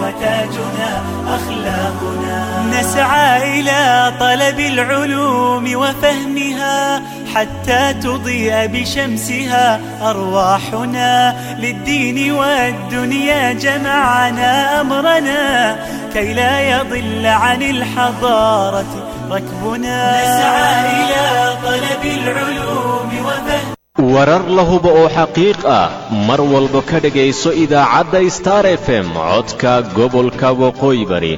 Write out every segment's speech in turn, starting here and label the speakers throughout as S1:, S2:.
S1: وتاجنا أخلاقنا نسعى إلى طلب العلوم وفهمها حتى تضيء بشمسها أرواحنا للدين والدنيا جمعنا أمرنا كي لا يضل عن الحضارة ركبنا نسعى إلى طلب العلوم وفهم
S2: warar la hubo oo xaqiiq ah mar walba ka dhegayso idaacadda star f m codka gobolka waqooyi bari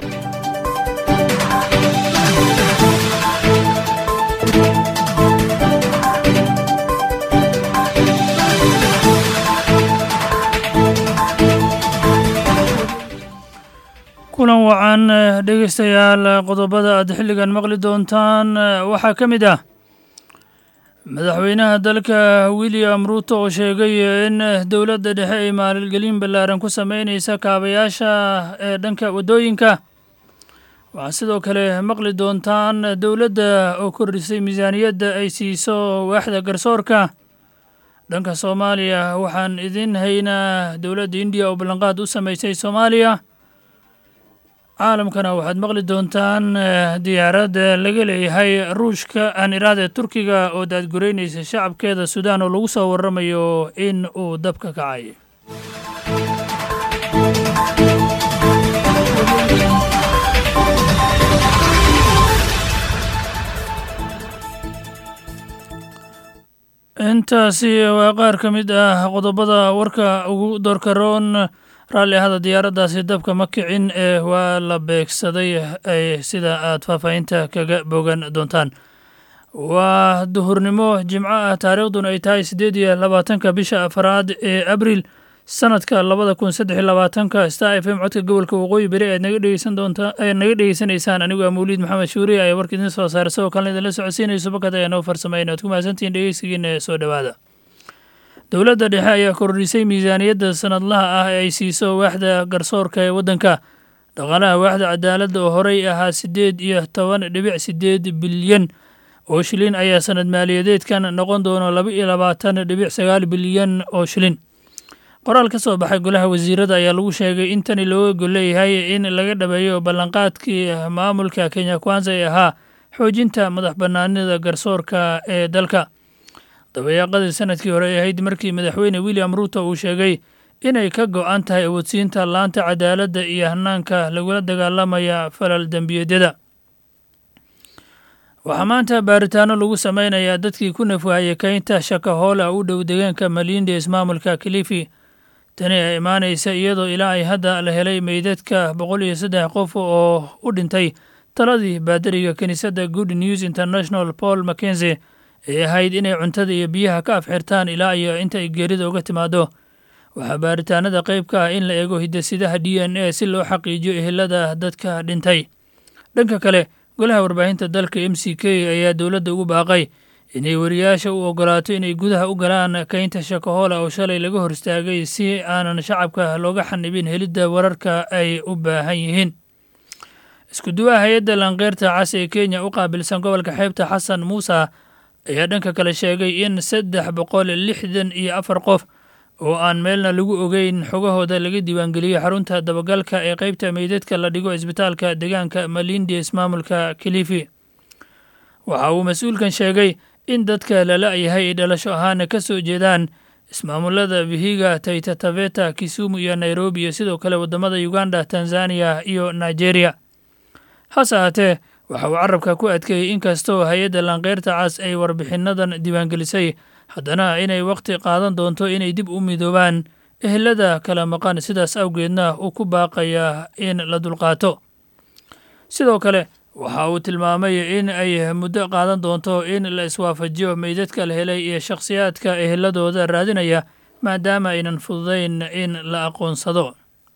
S3: kulan wacan dhegaystayaal qodobada aad xilligan maqli doontaan waxaa ka mid ah madaxweynaha dalka william ruuto oo sheegay in dowladda dhexe ay maalgelin ballaaran ku sameynaysa kaabayaasha ee dhanka waddooyinka waxaa sidoo kale maqli doontaan dowladda oo kordhisay miisaaniyadda ay siiso waaxda garsoorka dhanka soomaaliya waxaan idin haynaa dowladda indiya oo ballanqaad u samaysay soomaaliya caalamkana waxaad maqli doontaan diyaaradda laga leeyahay ruushka aan iraada turkiga oo daadgureynaysa shacabkeeda suudaan oo lagu soo waramayo in uu dabka kacay intaasi waa qaar ka mid ah qodobada warka ugu doorka roon raalli ahada diyaaraddaasi dabka ma kicin ee waa la beegsaday sida aad faahfaahinta kaga bogan doontaan waa duhurnimo jimco ah taariikhduna ay tahay siddeed iyo labaatanka bisha afaraad ee abriil sanadka labada kun saddex iyo labaatanka star f m codka gobolka waqooyi beri aad naga dhegeysan doontaa ayaad naga dhegeysanaysaan anigu ah mawliid maxamed shuuriye ayaa warka idin soo saaray sidoo kalena idinla socodsiinayso bakad ayaa noo farsameyn aad ku mahadsantihiin dhegeysigiina ee soo dhowaada dowladda dhexe ayaa kordhisay miisaaniyadda sanadlaha ah ee ay siiso waaxda garsoorka ee waddanka dhaqaalaha waaxda cadaaladda oo horey ahaa siddeed iyo toban dhibic siddeed bilyan oo shilin ayaa sanad maaliyadeedkan noqon doono laba iyo labaatan dhibic sagaal bilyan oo shilin qoraal ka soo baxay golaha wasiirada ayaa lagu sheegay in tani looga gol leeyahay in laga dhabeeyo ballanqaadkii maamulka kenya kwanza ee ahaa xoojinta madax bannaanida garsoorka ee dalka dabayaaqadii sanadkii hore ay ahayd markii madaxweyne william ruuto uu sheegay inay ka go'an tahay awoodsiinta laanta cadaaladda iyo hanaanka lagula dagaalamaya falal dembiyeedyada waxaa maanta baaritaano lagu sameynayaa dadkii ku nafwaayay keynta shakahoola u dhow deegaanka malindi ismaamulka kilifi tani ay imaanaysa iyadoo ilaa ay hadda la helay meydadka boqol iyo saddex qof oo u dhintay taladii baadariga kiniisadda good news international paul mackenzie ay ahayd inay cuntada iyo biyaha ka afxirtaan ilaa iyo inta ay geerida uga timaado waxaa baaritaanada qayb ka ah in la eego hidasidaha d n a si loo xaqiijiyo ehelada dadka dhintay dhanka kale golaha warbaahinta dalka m c k ayaa dowladda ugu baaqay inay wariyaasha u ogolaato inay gudaha u galaan keynta shakahoola oo shalay laga hor istaagay si aanan shacabka looga xanibin helidda wararka ay u baahan yihiin isku duwaha hay-adda lankeyrta cas ee kenya u qaabilsan gobolka xeebta xasan muuse ayaa dhanka kale sheegay in saddex boqol lixdan iyo afar qof oo aan meelna lagu ogeyn xogahooda laga diiwaangeliyey xarunta dabagalka ee qaybta meydadka la dhigo isbitaalka deegaanka malindi ismaamulka kilifi waxa uu mas-uulkan sheegay in dadka lala yahay ay dhalasho ahaana ka soo jeedaan ismaamulada vihiga taita taveta kisumu iyo nairobi iyo sidoo kale waddamada uganda tanzaniya iyo nigeria hase ahaatee waxa uu carabka ku adkeeyey inkastoo hay-adda lankeyrta cas ay warbixinadan diiwaangelisay haddana inay wakhti qaadan doonto inay dib u midoobaan ehelada kala maqan sidaas awgeedna uu ku baaqaya in la dulqaato sidoo kale waxa uu tilmaamay in ay muddo qaadan doonto in la iswaafajiyo meydadka la helay iyo shakhsiyaadka eheladooda raadinaya maadaama aynan fududayn in la aqoonsado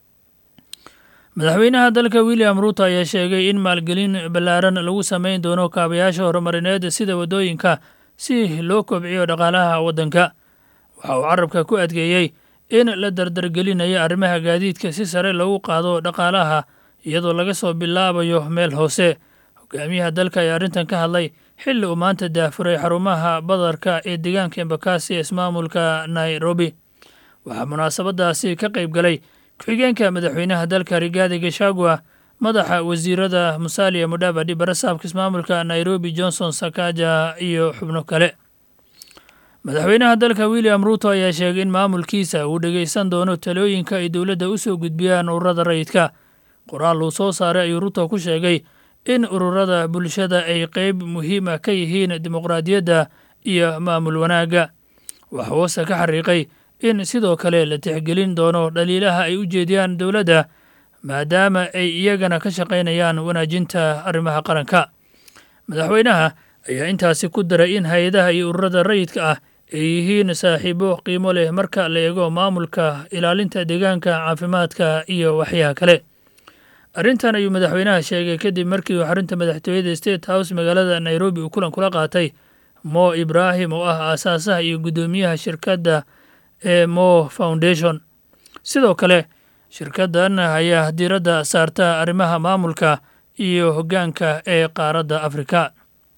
S3: madaxweynaha dalka william ruuto ayaa sheegay in maalgelin ballaaran lagu samayn doono kaabayaasha horumarineed sida waddooyinka si loo kobciyo dhaqaalaha waddanka waxa uu carabka ku adkeeyey in la dardargelinayo arrimaha gaadiidka si sare loogu qaado dhaqaalaha iyadoo laga soo bilaabayo meel hoose hogaamiyaha dalka ayaa arrintan ka hadlay xilli uu maanta daafuray xarumaha badarka ee deegaanka embakasi ee ismaamulka nairobi waxaa munaasabadaasi ka qayb galay ku-xigeenka madaxweynaha dalka rigaadi gashagwa madaxa wasiirada musalia mudhavadi barasaabka ismaamulka nairobi johnson sakaja iyo xubno kale madaxweynaha dalka william ruuto ayaa sheegay in maamulkiisa uu dhegaysan doono talooyinka ay dowladda u soo gudbiyaan ururada rayidka qoraal uu soo saaray ayuu ruuto ku sheegay in ururada bulshada ay qeyb muhiima ka yihiin dimuqraadiyadda iyo maamul wanaagga waxa hoose ka xariiqay in sidoo kale la tixgelin doono dhaliilaha ay u jeediyaan dowladda maadaama ay iyagana ka shaqaynayaan wanaajinta arrimaha qaranka madaxweynaha ayaa intaasi ku daray in hay-adaha iyo ururada rayidka ah ay yihiin saaxiibo qiimo leh marka la eego maamulka ilaalinta deegaanka caafimaadka iyo waxyaha kale arrintan ayuu madaxweynaha sheegay kadib markii uu xarunta madaxtooyada state house magaalada nairobi uu kulan kula qaatay mo ibraahim oo ah aasaasaha iyo guddoomiyaha shirkadda ee mo foundation sidoo kale shirkaddan ayaa diiradda saarta arrimaha maamulka iyo hoggaanka ee qaaradda afrika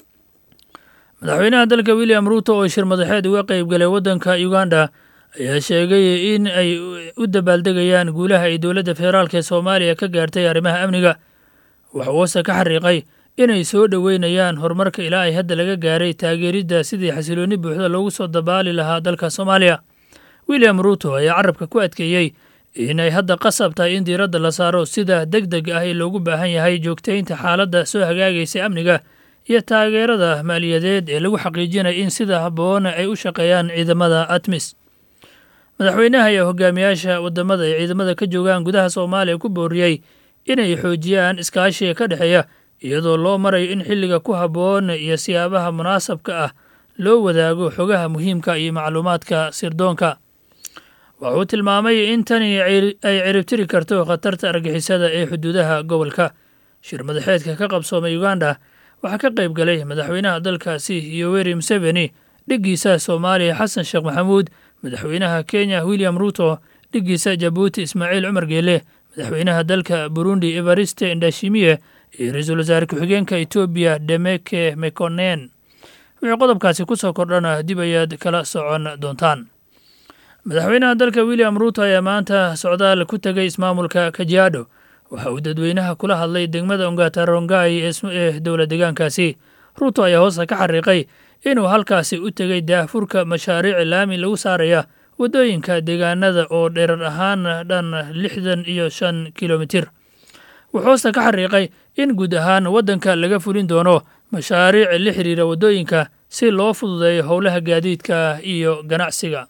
S3: madaxweynaha dalka william ruuto oo shir madaxeed uga qeyb galay waddanka uganda ayaa sheegay in ay u dabaaldegayaan guulaha ay dowladda federaalk ee soomaaliya ka gaartay arrimaha amniga waxa uuse ka xariiqay inay soo dhoweynayaan horumarka ilaa ay hadda laga gaaray taageeridda sidii xasiloonni buuxda loogu soo dabaali lahaa dalka soomaaliya william ruuto ayaa carabka ku adkeeyey inay hadda qasab tahay in diiradda la saaro sida deg deg ah ee loogu baahan yahay joogtaynta xaaladda soo hagaagaysa amniga iyo taageerada maaliyadeed ee lagu xaqiijinaya in sida habboona ay u shaqeeyaan ciidamada atmis madaxweynaha ayaa hogaamiyaasha wadamada ay ciidamada ka joogaan gudaha soomaaliya ku booriyey inay xoojiyaan iskaashiga ka dhexeeya iyadoo loo marayo in xilliga ku habboon iyo siyaabaha munaasabka ah loo wadaago xogaha muhiimka iyo macluumaadka sirdoonka wuxuu tilmaamay in tani ay ciribtiri karto khatarta argixisada ee xuduudaha gobolka shir madaxeedka ka qabsoomay uganda waxaa ka qayb galay madaxweynaha dalkaasi yoweri museveni dhiggiisa soomaaliya xasan sheekh maxamuud madaxweynaha kenya william ruuto dhiggiisa jabuuti ismaaciil cumar geele madaxweynaha dalka burundi evariste ndashimiye iyo ra-iisul wasaare ku-xigeenka etoobiya demeke mekonen wixii qodobkaasi ku soo kordhana dib ayaad kala socon doontaan madaxweynaha dalka william ruuto ayaa maanta socdaal ku tegay ismaamulka kajiado waxa uu dadweynaha kula hadlay degmada ongatarongai ee dowla deegaankaasi ruuto ayaa hoosta ka xariiqay inuu halkaasi u tegay daahfurka mashaariic laami lagu saaraya waddooyinka deegaanada oo dherar ahaan dhan lixdan iyo shan kilomitir wuxuu hoosta ka xariiqay in guud ahaan waddanka laga fulin doono mashaariic la xiriira waddooyinka si loo fududeeyo howlaha gaadiidka iyo ganacsiga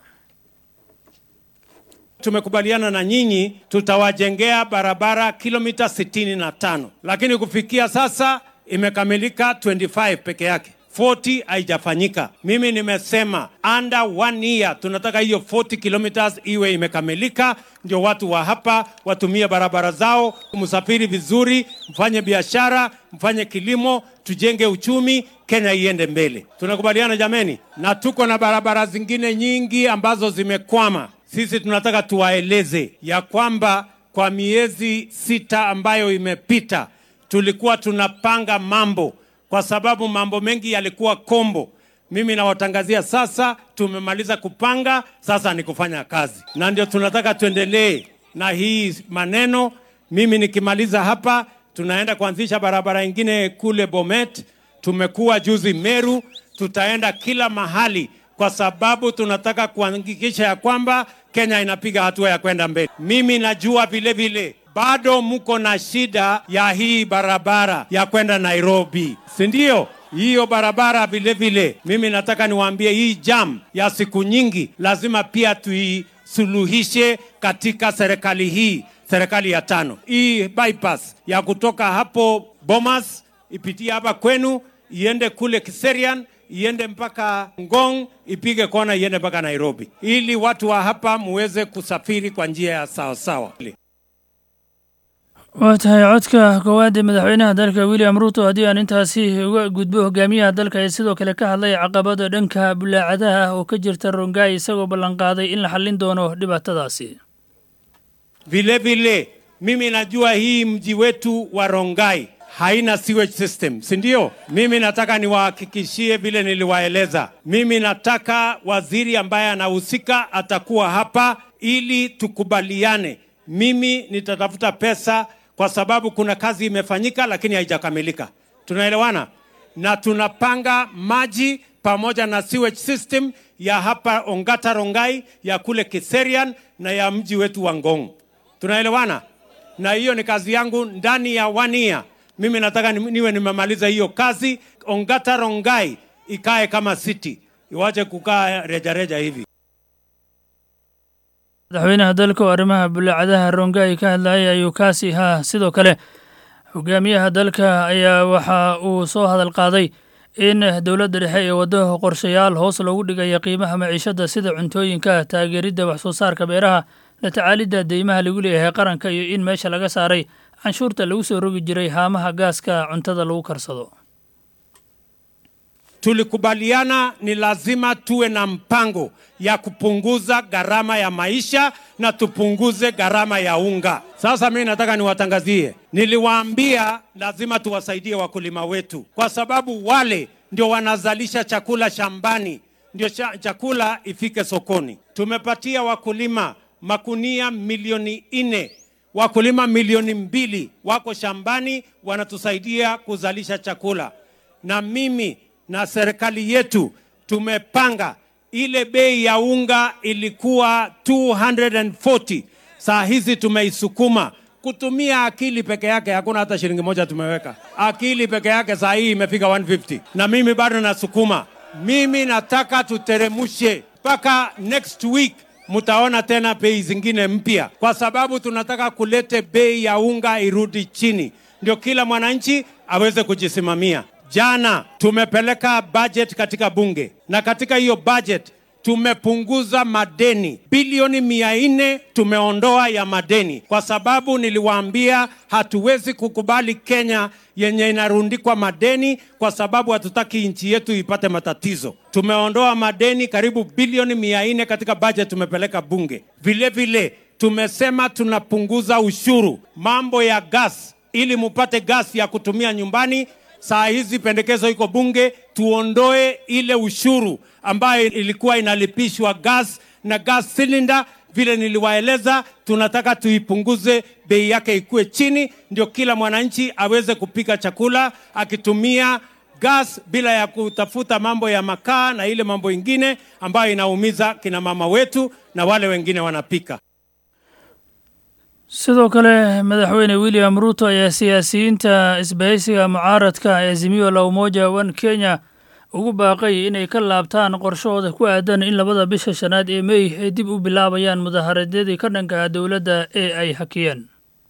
S4: Tumekubaliana na nyinyi tutawajengea barabara kilomita 65 lakini kufikia sasa imekamilika 25 peke yake 40 haijafanyika. Mimi nimesema under one year tunataka hiyo 40 kilometers iwe imekamilika, ndio watu wa hapa watumie barabara zao, msafiri vizuri, mfanye biashara, mfanye kilimo, tujenge uchumi, Kenya iende mbele. Tunakubaliana jameni? Na tuko na barabara zingine nyingi ambazo zimekwama. Sisi tunataka tuwaeleze ya kwamba kwa miezi sita ambayo imepita tulikuwa tunapanga mambo kwa sababu mambo mengi yalikuwa kombo. Mimi nawatangazia sasa, tumemaliza kupanga, sasa ni kufanya kazi, na ndio tunataka tuendelee na hii maneno. Mimi nikimaliza hapa, tunaenda kuanzisha barabara ingine kule Bomet, tumekuwa juzi Meru, tutaenda kila mahali kwa sababu tunataka kuhakikisha ya kwamba Kenya inapiga hatua ya kwenda mbele. Mimi najua vile vile bado mko na shida ya hii barabara ya kwenda Nairobi, si ndio? Hiyo barabara vile vile, mimi nataka niwaambie hii jam ya siku nyingi lazima pia tuisuluhishe katika serikali hii, serikali ya tano. Hii bypass ya kutoka hapo Bomas ipitie hapa kwenu iende kule Kiserian iende mpaka Ngong, ipige kona iende mpaka Nairobi, ili watu wa hapa muweze kusafiri kwa njia ya sawasawa.
S3: waa tahay codka koowaad ee madaxweynaha dalka william ruuto haddii aan intaasi uga gudbo hogaamiyaha dalka ee sidoo kale ka hadlay caqabada dhanka bulaacadaha ah oo ka jirta rongai isagoo ballanqaaday in la xallin doono dhibaatadaasi
S4: Vile vile mimi najua hii mji wetu wa Rongai haina sewage system, si ndio? Mimi nataka niwahakikishie vile niliwaeleza. Mimi nataka waziri ambaye anahusika atakuwa hapa ili tukubaliane mimi nitatafuta pesa kwa sababu kuna kazi imefanyika lakini haijakamilika. Tunaelewana? Na tunapanga maji pamoja na sewage system ya hapa Ongata Rongai, ya kule Kiserian na ya mji wetu wa Ngong. Tunaelewana? Na hiyo ni kazi yangu ndani ya one year. Mimi nataka ni- niwe nimemaliza hiyo kazi. Ongata Rongai ikae kama city, iwache kukaa rejareja hivi.
S3: madaxweynaha dalka oo arrimaha bullaacadaha rongai ka hadlayay ayuu kaasi ahaa sidoo kale hogaamiyaha dalka ayaa waxa uu soo hadal qaaday in dowladda dhexe ee waddo qorshayaal hoos loogu dhigaya qiimaha maciishada sida cuntooyinka taageeridda wax soo saarka beeraha la tacaalidda deymaha lagu leeyahay qaranka iyo in meesha laga saaray canshuurta lagu soo rogi jiray haamaha gaaska cuntada lagu karsado
S4: tulikubaliana ni lazima tuwe na mpango ya kupunguza gharama ya maisha na tupunguze gharama ya unga. Sasa mimi nataka niwatangazie, niliwaambia lazima tuwasaidie wakulima wetu, kwa sababu wale ndio wanazalisha chakula shambani, ndio cha, chakula ifike sokoni. Tumepatia wakulima makunia milioni nne wakulima milioni mbili wako shambani wanatusaidia kuzalisha chakula, na mimi na serikali yetu tumepanga ile bei ya unga ilikuwa 240 saa hizi tumeisukuma kutumia akili peke yake, hakuna hata shilingi moja tumeweka. Akili peke yake saa hii imefika 150, na mimi bado nasukuma. Mimi nataka tuteremushe mpaka next week mtaona tena bei zingine mpya, kwa sababu tunataka kulete bei ya unga irudi chini, ndio kila mwananchi aweze kujisimamia. Jana tumepeleka budget katika bunge na katika hiyo budget tumepunguza madeni bilioni mia nne tumeondoa ya madeni, kwa sababu niliwaambia hatuwezi kukubali Kenya yenye inarundikwa madeni, kwa sababu hatutaki nchi yetu ipate matatizo. Tumeondoa madeni karibu bilioni mia nne katika budget tumepeleka bunge. Vile vile tumesema tunapunguza ushuru mambo ya gas, ili mupate gas ya kutumia nyumbani Saa hizi pendekezo iko bunge, tuondoe ile ushuru ambayo ilikuwa inalipishwa gas na gas cylinder. Vile niliwaeleza, tunataka tuipunguze bei yake ikuwe chini, ndio kila mwananchi aweze kupika chakula akitumia gas bila ya kutafuta mambo ya makaa na ile mambo ingine ambayo inaumiza kina mama wetu na wale wengine wanapika.
S3: sidoo kale madaxweyne william ruto ayaa siyaasiyiinta isbahaysiga mucaaradka ee azimio la umoja one kenya ugu baaqay inay ka laabtaan qorshahooda ku aadan in labada bisha shanaad ee mey ay dib u bilaabayaan mudaharadyadii ka dhanka ah dowladda ee ay hakiyeen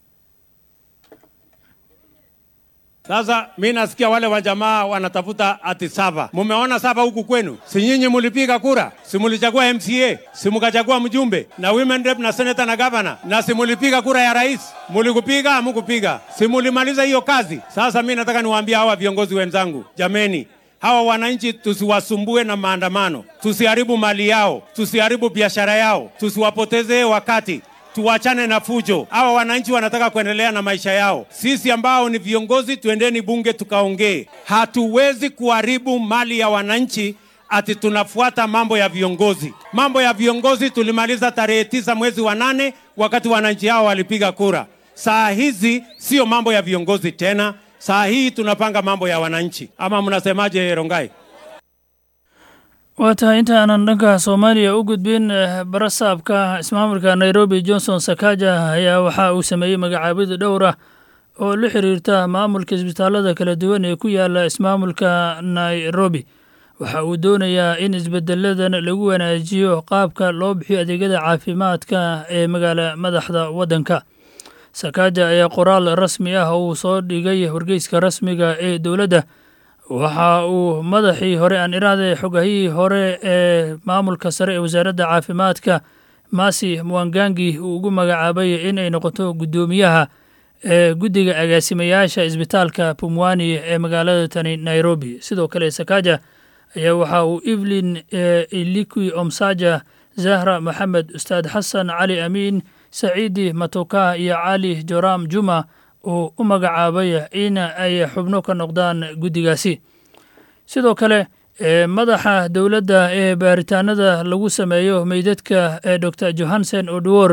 S4: Sasa mi nasikia wale wajamaa wanatafuta ati sava. Mumeona sava huku kwenu? Si nyinyi mulipiga kura? Si mulichagua MCA? Si mukachagua mjumbe na women rep na senator na governor? Na si mulipiga kura ya rais? Mulikupiga amukupiga? Si mulimaliza hiyo kazi? Sasa mi nataka niwaambie hawa viongozi wenzangu, jameni, hawa wananchi tusiwasumbue na maandamano, tusiharibu mali yao, tusiharibu biashara yao, tusiwapotezee wakati tuwachane na fujo. Hawa wananchi wanataka kuendelea na maisha yao. Sisi ambao ni viongozi, tuendeni bunge tukaongee. Hatuwezi kuharibu mali ya wananchi ati tunafuata mambo ya viongozi. Mambo ya viongozi tulimaliza tarehe tisa mwezi wa nane wakati wananchi hao walipiga kura. Saa hizi sio mambo ya viongozi tena, saa hii tunapanga mambo ya wananchi. Ama mnasemaje, Rongai?
S3: waa tahay inta aanan dhanka soomaaliya u gudbin barasaabka ismaamulka nairobi johnson sakaja ayaa waxa uu sameeyey magacaabida dhowr ah oo la xiriirta maamulka isbitaalada kala duwan ee ku yaala ismaamulka nairobi waxa uu doonayaa in isbedeladan lagu wanaajiyo qaabka loo bixiyo adeegyada caafimaadka ee magaala madaxda waddanka sakaja ayaa qoraal rasmi ah uu soo dhigay wargeyska rasmiga ee dowladda waxa uu madaxii hore aan iraade xogahihii hore ee maamulka sare ee wasaaradda caafimaadka masi mwangangi uu ugu magacaabay inay noqoto guddoomiyaha ee guddiga agaasimayaasha isbitaalka pumwani ee magaalada tani nairobi sidoo kale sakaja ayaa waxa uu evelyn ilikwi omsaja zahra maxamed ustaad xasan cali amiin saciidi matoka iyo cali joram juma uu u magacaabay in ay xubno ka noqdaan guddigaasi sidoo kale madaxa dowladda ee baaritaanada lagu sameeyo meydadka ee dor johansen odwor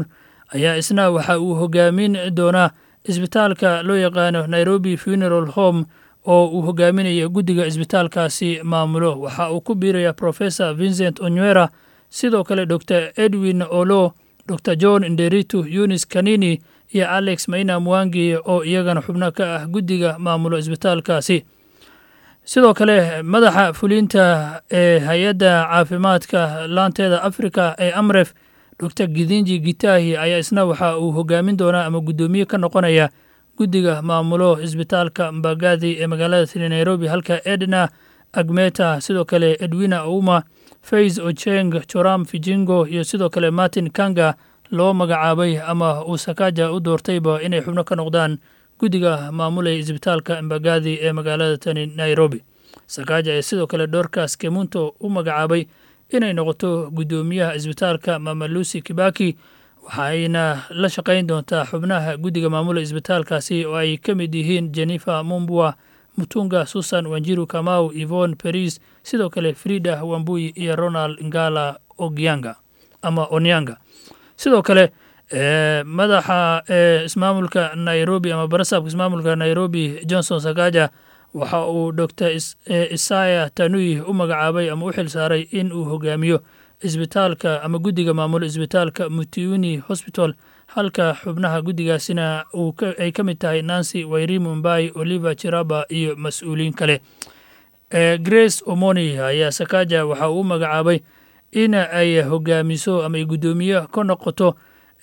S3: ayaa isna waxa uu hogaamin doonaa isbitaalka loo yaqaano nairobi funeral home oo uu hogaaminaya guddiga isbitaalkaasi maamulo waxa uu ku biiraya professor vincent onywera sidoo kale dor edwin olo dor john nderitu yunis kanini iyo alex maina mwangi oo iyagana xubno ka ah guddiga maamulo isbitaalkaasi sidoo kale madaxa fulinta ee hay-adda caafimaadka laanteeda africa ee amref dor gidinji gitahi ayaa isna waxa uu hogaamin doonaa ama guddoomiye ka noqonaya guddiga maamulo isbitaalka mbagadi ee magaalada sri nairobi halka edna agmeta sidoo kale edwina auma fays ocheng joram fijingo iyo sidoo kale martin kanga loo magacaabay ama uu sakaja u doortayba inay xubno ka noqdaan guddiga maamulaya isbitaalka mbagadi ee magaalada tani nairobi sakaja ayaa sidoo kale doorkaas kemunto u magacaabay inay noqoto guddoomiyaha isbitaalka mamalusi kibaki waxayna la shaqayn doontaa xubnaha guddiga maamula isbitaalkaasi oo ay ka mid yihiin jennifer mumbua mutunga susan wanjiru kamau ivon peris sidoo kale frida wambuyi iyo ronald ngala ogyanga ama onyanga sidoo kale madaxa ismaamulka nairobi ama barasabka ismaamulka nairobi johnson sakaja waxa uu dor isaya tanui u magacaabay ama u xil saaray in uu hogaamiyo isbitaalka ama guddiga maamulo isbitaalka mutiuni hosbital halka xubnaha guddigaasina ay ka mid tahay nancy wairimu mbai oliver chiraba iyo mas-uuliin kale grace omoni ayaa sakaja waxa uu u magacaabay in ay hogaamiso ama ay guddoomiye ka noqoto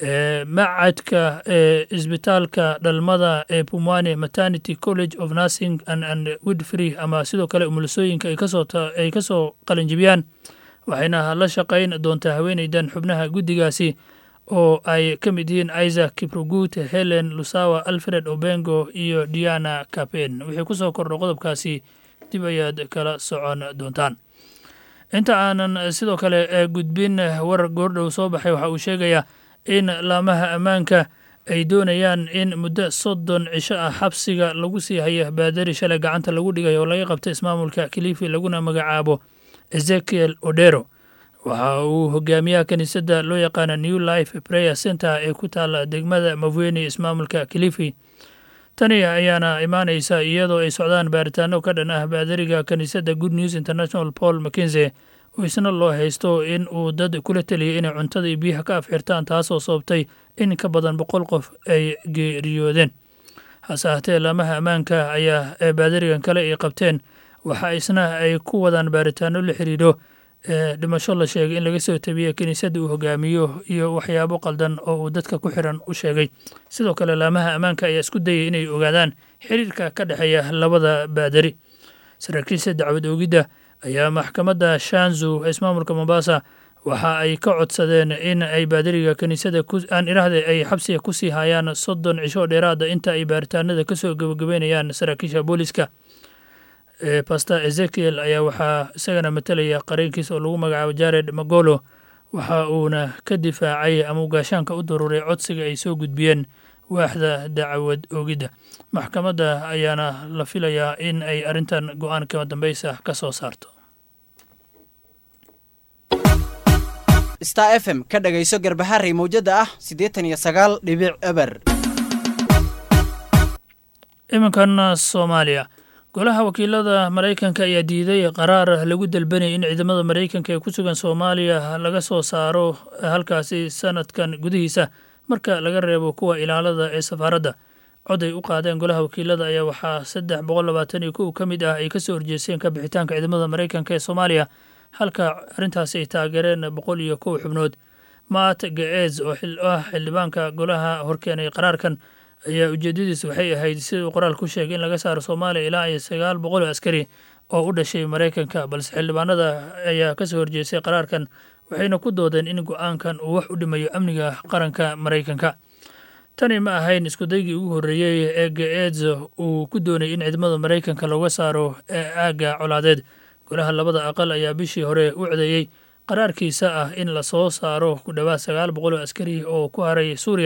S3: macadka isbitaalka dhalmada ee pumwane maternity college of nursing and widfree ama sidoo kale umulisooyinka ay ka soo qalinjibiyaan waxayna la shaqayn doontaa haweeneydan xubnaha guddigaasi oo ay ka mid yihiin isaac kiprugut helen lusawa alfred obengo iyo diana capen wixii ku soo kordho qodobkaasi dib ayaad kala socon doontaan inta aanan sidoo kale gudbin war goordhow soo baxay waxa uu sheegayaa in laamaha ammaanka ay doonayaan in muddo soddon cisho ah xabsiga lagu sii haya baadari shalay gacanta lagu dhigay oo laga qabta ismaamulka kilifi laguna magacaabo ezekiel odero waxa uu hogaamiyaha kiniisadda loo yaqaana new life prayer center ee ku taala degmada mavweni ismaamulka kilifi tani ayaana imaanaysa iyadoo ay socdaan baaritaano ka dhan ah baadariga kiniisadda good news international paul mckenze oo isna loo haysto in uu dad kula teliyay inay cuntada iyo biyaha ka afxirtaan taasoo sababtay in ka badan boqol qof ay geeriyoodeen hase ahatee laamaha ammaanka ayaa ee baadarigan kale ay qabteen waxa isna ay ku wadaan baaritaano la xiriiro dhimasho la sheegay in laga soo tabiye kiniisadda uu hogaamiyo iyo waxyaabo qaldan oo uu dadka ku xiran u sheegay sidoo kale laamaha ammaanka ayaa isku dayay inay ogaadaan xiriirka ka dhexeeya labada baadari saraakiisha dacwad oogidda ayaa maxkamadda shanzu ismaamulka mombasa waxa ay ka codsadeen in ay baadariga kiniisada aan iraahda ay xabsiga ku sii hayaan soddon cisho dheeraada inta ay baaritaanada kasoo gebagabeynayaan saraakiisha booliska pastor ezekiel ayaa waxaa isagana matalaya qareenkiisa oo lagu magacaabo jared magolo waxa uuna ka difaacay ama ugaashaanka u daruuray codsiga ay soo gudbiyeen waaxda dacwad oogidda maxkamadda ayaana la filayaa in ay arrintan go-aan kama dambaysa ka soo saarto
S5: star f m ka dhagayso garbaharey mawjadda ah siddeetan iyo sagaal dhibic eber
S3: iminkan soomaaliya golaha wakiilada maraykanka ayaa diiday qaraar lagu dalbanayay in ciidamada maraykanka ee ku sugan soomaaliya laga soo saaro halkaasi sanadkan gudihiisa marka laga reebo kuwa ilaalada ee safaaradda cod ay u qaadeen golaha wakiilada ayaa waxaa saddex boqol labaatan iyo kow ka mid ah ay kasoo horjeesteen ka bixitaanka ciidamada maraykanka ee soomaaliya halka arrintaasi ay taageereen boqol iyo kow xubnood maat gaez oo ah xildhibaanka golaha horkeenay qaraarkan ayaa ujeedadiis waxay ahayd sida uu qoraal ku sheegay in laga saaro soomaaliya ilaa iyo sagaal boqol oo askari oo u dhashay maraykanka balse xildhibaanada ayaa kasoo horjeestay qaraarkan waxayna ku doodeen in go-aankan uu wax u dhimayo amniga qaranka maraykanka tani ma ahayn iskudaygii ugu horreeyey ee gaez uu ku doonayay in ciidamada maraykanka looga saaro ee aagga colaadeed golaha labada aqal ayaa bishii hore u codeeyey qaraarkiisa ah in lasoo saaro ku dhowaad sagaal boqol oo askari oo ku haray suuriya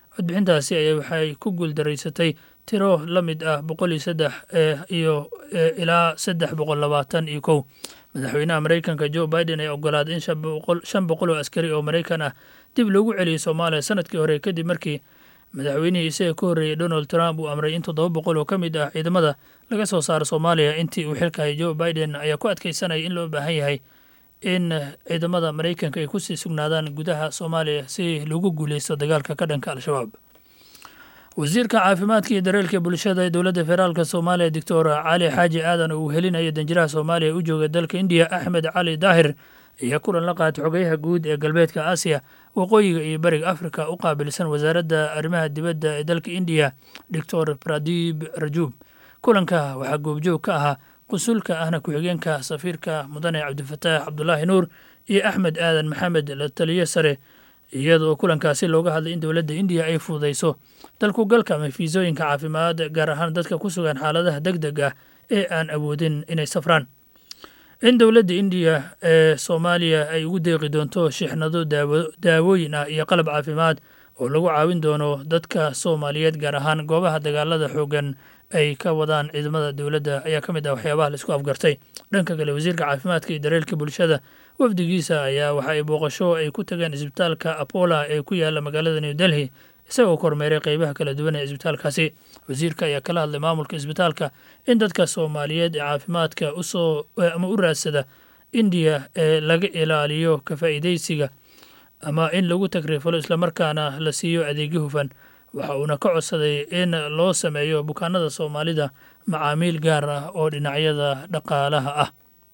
S3: codbixintaasi ayaa waxay ku guuldaraysatay tiro la mid ah boqol iyo saddex iyo ilaa saddex boqol labaatan iyo kow madaxweynaha maraykanka joe biden ayaa ogolaaday in shan boqol oo askari oo maraykan ah dib loogu celiyey soomaaliya sanadkii hore kadib markii madaxweynihii isaga ka horreeyey donald trump uu amray in toddoba boqol oo ka mid ah ciidamada laga soo saaro soomaaliya intii uu xilkahay joe biden ayaa ku adkaysanaya in loo baahan yahay in ciidamada maraykanka ay kusii sugnaadaan gudaha soomaaliya si lagu guuleysto dagaalka ka dhanka al-shabaab wasiirka caafimaadka iyo dareelka bulshada ee dowladda federaalk soomaaliya doctor cali xaaji aadan oo uu helinayo danjiraha soomaaliya u jooga dalka indiya axmed cali daahir ayaa kulan la qaatay xogayaha guud ee galbeedka aasiya waqooyiga iyo bariga afrika u qaabilsan wasaaradda arrimaha dibadda ee dalka indiya doctor pradib rajub kulanka waxaa goobjoog ka ahaa qusulka ahna ku-xigeenka safiirka mudane cabdifataax cabdulaahi nuur iyo axmed aadan maxamed la taliyo sare iyadoo kulankaasi looga hadlay in dowladda indiya ay fududayso dalku galka ama fiisooyinka caafimaad gaar ahaan dadka ku sugan xaaladaha deg deg ah ee aan awoodin inay safraan in dowladda indiya ee soomaaliya ay ugu deeqi doonto shixnado daawooyin ah iyo qalab caafimaad oo lagu caawin doono dadka soomaaliyeed gaar ahaan goobaha dagaalada xoogan ay ka wadaan ciidamada dowladda ayaa ka mid ah waxyaabaha laisku afgartay dhanka kale wasiirka caafimaadka iyo dareelka bulshada wafdigiisa ayaa waxa ay booqasho ay ku tageen isbitaalka apola ee ku yaala magaalada new delhi isagoo kormeeray qeybaha kala duwan ee isbitaalkaasi wasiirka ayaa kala hadlay maamulka isbitaalka in dadka soomaaliyeed ee caafimaadka usoo ama u raadsada indiya ee laga ilaaliyo ka faa'iidaysiga ama in lagu tagrifalo islamarkaana la siiyo adeegyo hufan waxa uuna ka codsaday in loo sameeyo bukaanada soomaalida macaamiil gaar ah oo dhinacyada dhaqaalaha ah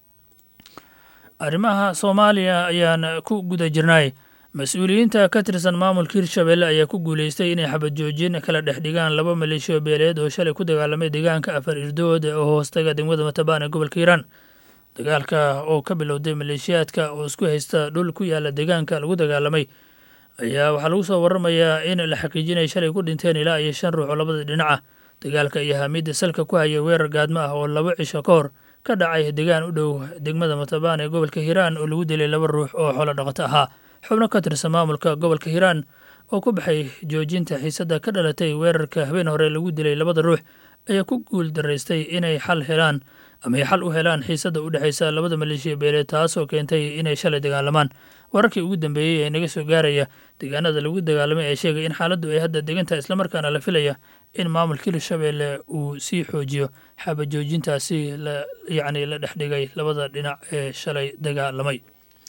S3: arrimaha soomaaliya ayaan ku guda jirnay mas-uuliyiinta ka tirsan maamulka hirshabelle ayaa ku guuleystay inay xabad joojin kala dhex dhigaan laba maleeshiyo beeleed oo shalay ku dagaalamay deegaanka afar irdood oo hoostaga degmada matabaan ee gobolka hiiraan dagaalka oo ka bilowday maleeshiyaadka oo isku haysta dhul ku yaala deegaanka lagu dagaalamay ayaa waxaa lagu soo waramayaa in la xaqiijinay shalay ku dhinteen ilaa iyo shan ruux oo labada dhinac ah dagaalka iyo hamidda salka ku haya weerar gaadmo ah oo laba cisho ka hor ka dhacay deegaan u dhow degmada matabaan ee gobolka hiiraan oo lagu dilay laba ruux oo xoolo dhaqato ahaa xubno ka tirsan maamulka gobolka hiiraan oo ku baxay joojinta xiisadda ka dhalatay weerarka habeen hore lagu dilay labada ruux ayaa ku guul daraystay inay xal helaan ama ay xal u helaan xiisadda u dhexaysa labada maleeshiya beeleed taasoo keentay inay shalay dagaalamaan wararkii ugu dambeeyey ee naga soo gaaraya deegaanada lagu dagaalamay ee sheegay in xaaladdu ay hadda degantahay islamarkaana la filaya in maamulka hirshabelle uu sii xoojiyo xabajoojintaasi yacni la dhexdhigay labada dhinac ee shalay dagaalamay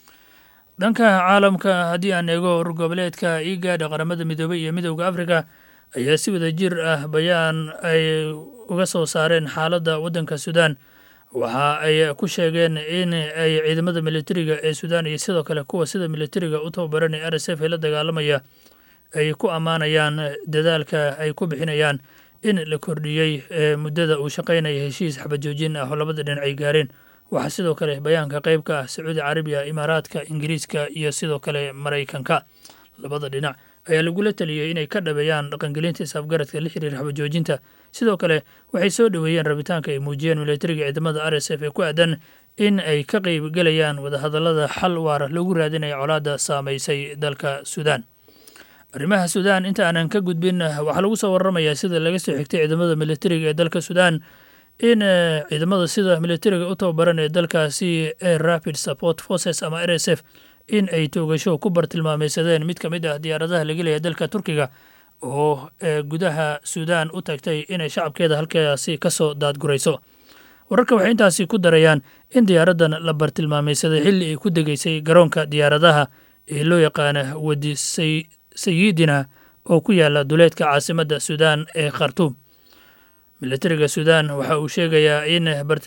S3: dhanka caalamka haddii aan eego urur goboleedka igaadha qaramada midoobey iyo midowda afrika ayaa si wada jir ah bayaan ay uga soo saareen xaaladda waddanka suudaan waxa ay ku sheegeen in ay ciidamada militariga ee suudaan iyo sidoo kale kuwa sida militariga u tababaranay r s f ee la dagaalamaya ay ku ammaanayaan dadaalka ay ku bixinayaan in la kordhiyey muddada uu shaqaynaya heshiis xabajoojin ah oo labada dhinac ay gaareen waxaa sidoo kale bayaanka qayb ka ah sacuudi carabiya imaaraadka ingiriiska iyo sidoo kale maraykanka labada dhinac ayaa lagula taliyey inay ka dhabeeyaan dhaqangelinta isafgaradka la xiriira xabajoojinta sidoo kale waxay soo dhoweeyeen rabitaanka ay muujiyeen militariga ciidamada r s f ee ku aadan in ay ka qeybgelayaan wadahadallada xal waara loogu raadinaya colaadda saamaysay dalka suudaan arrimaha suudaan inta aanan ka gudbin waxaa lagu soo waramayaa sida laga soo xigtay ciidamada militariga ee dalka suudaan in ciidamada sida militariga u tababaran ee dalkaasi ee rapid support forces ama r s f in ay toogasho ku bartilmaameysadeen mid ka mid ah diyaaradaha laga leeyahay dalka turkiga oo gudaha suudaan u tagtay inay shacabkeeda halkaasi ka soo daadgurayso wararka waxay intaasi ku darayaan in diyaaraddan la bartilmaameysaday xilli ay ku degeysay garoonka diyaaradaha ee loo yaqaana wadi sayidina oo ku yaala duleedka caasimadda suudaan ee khartuum militariga suudaan waxa uu sheegayaa in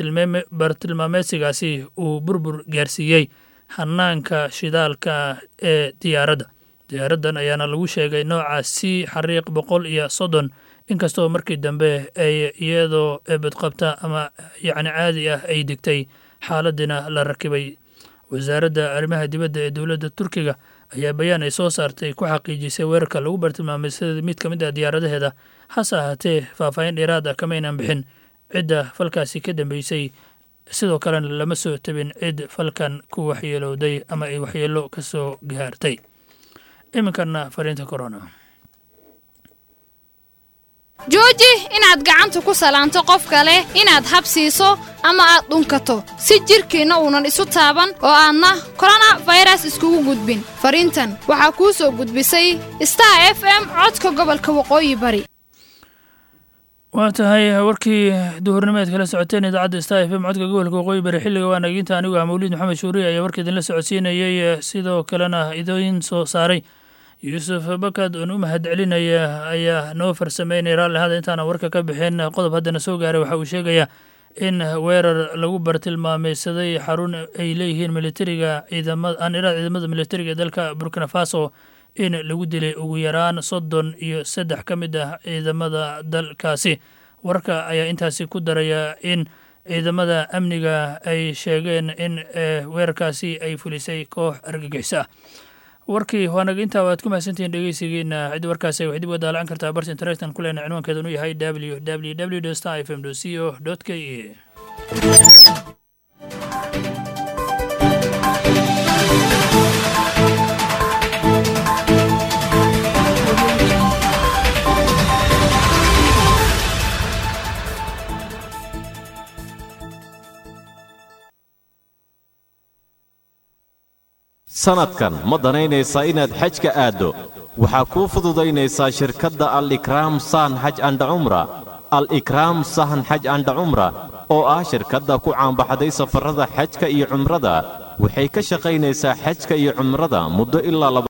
S3: bartilmaameysigaasi uu burbur gaarsiiyey hanaanka shidaalka ee diyaaradda diyaaraddan ayaana lagu sheegay nooca c xariiq boqol iyo soddon inkastoo markii dambe ay iyadoo badqabta ama yacni caadi ah ay degtay xaaladina la rakibay wasaaradda arrimaha dibadda ee dowladda turkiga ayaa bayaan ay soo saartay ku xaqiijisay weerarka lagu bartilmaamay sida mid ka mid ah diyaaradaheeda hase ahaatee faahfaahin dheeraad ah kamaynan bixin cidda falkaasi ka dambeysay sidoo kalena lama soo tabin cid falkan ku waxyeelowday ama ay waxyeelo ka soo gaartay iminkana fariinta corona
S6: jooji inaad gacanta ku salaanto qof kale inaad habsiiso ama aad dhunkato si jidhkiinna uunan isu taaban oo aadna korona fayras iskugu gudbin fariintan waxaa kuu soo gudbisay star f m codka gobolka waqooyi bari
S3: waa tahay warkii duhurnimeed kala socoteen idaacadda star f m codka gobolka waqooyi bari xilliga waa naginta anigu ah mawliid maxamed shuuriye ayaa warka idinla socodsiinayey sidoo kalena idin soo saaray yuusuf bakad oon u mahad celinaya ayaa noo farsameynaya raalli hada intaana warka ka bixin qodob haddana soo gaaray waxa uu sheegayaa in weerar lagu bartilmaameysaday xarun ay leeyihiin militariga ciidamada aan iraad ciidamada militariga ee dalka burkina faso in lagu dilay ugu yaraan soddon iyo saddex ka mid ah ciidamada dalkaasi wararka ayaa intaasi ku daraya in ciidamada amniga ay sheegeen in weerarkaasi ay fulisay koox argagixis ah warkii waanaga intaa waad ku mahadsantihiin dhegeysigiina ciddi warkaasi waxay dib uga daalacan kartaa barta internetan ku leena cinwaankeedan u yahay w w w star f m c o k e
S2: sanadkan ma danaynaysaa inaad xajka aaddo waxaa kuu fududaynaysaa shirkadda al ikraam sahan xaj andha cumra al ikraam sahan xaj andha cumra oo ah shirkadda ku caanbaxday safarrada xajka iyo cumrada waxay ka shaqaynaysaa xajka iyo cumrada muddo ilaa